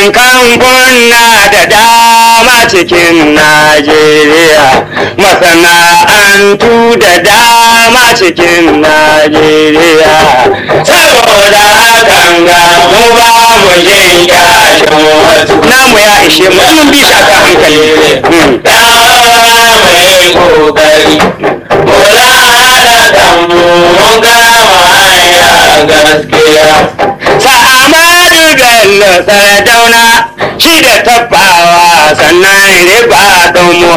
Akwai kamfuna da dama cikin Najeriya, masana'antu da dama cikin Najeriya. Saboda hakan ga mu ba mu jin kyashin wasu. Namu ya ishe mu mun bi shi akan hankali. Hmm. Ya mai kokari, kula da kanmu mun gama hanya gaskiya. Sa'amadu Bello Sardauna shi da tafawa sannan riba mu